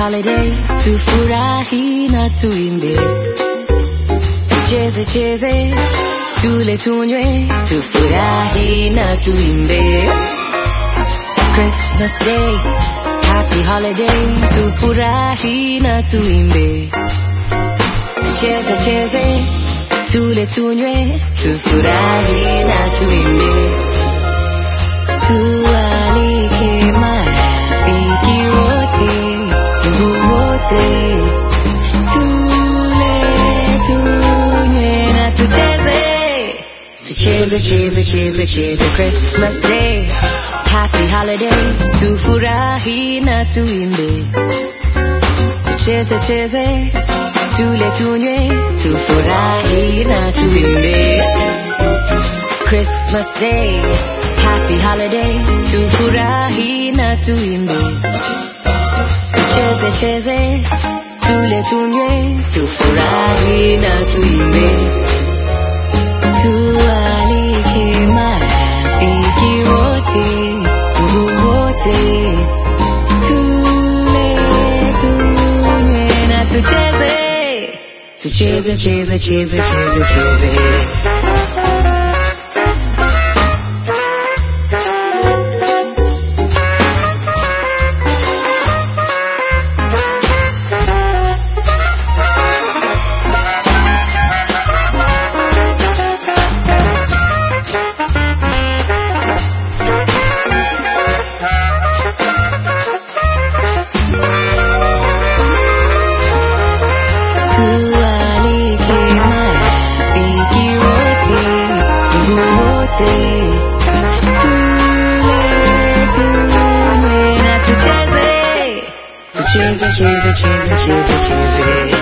holiday, tufurahi na tuimbe, tucheze cheze, tule tunywe, tufurahi na tuimbe. Christmas Day, happy holiday, tufurahi na tuimbe, tucheze cheze, tule tunywe, tufurahi na tuimbe, tualike marafiki wote, ndugu wote, tule tunywe na tucheze, tucheze cheze cheze cheze Christmas Day, happy holiday, tufurahi na tuimbe, tucheze cheze, tule tunywe, tufurahi na tuimbe. Christmas Day, happy holiday, tufurahi na tuimbe, tucheze cheze, tule tunywe, tufurahi na tuimbe, tualike marafiki wote, ndugu wote, tule tunywe na tucheze, tucheze cheze cheze cheze cheze. Tualike marafiki wote, ndugu wote, tule tunywe na tucheze, tucheze cheze cheze cheze cheze.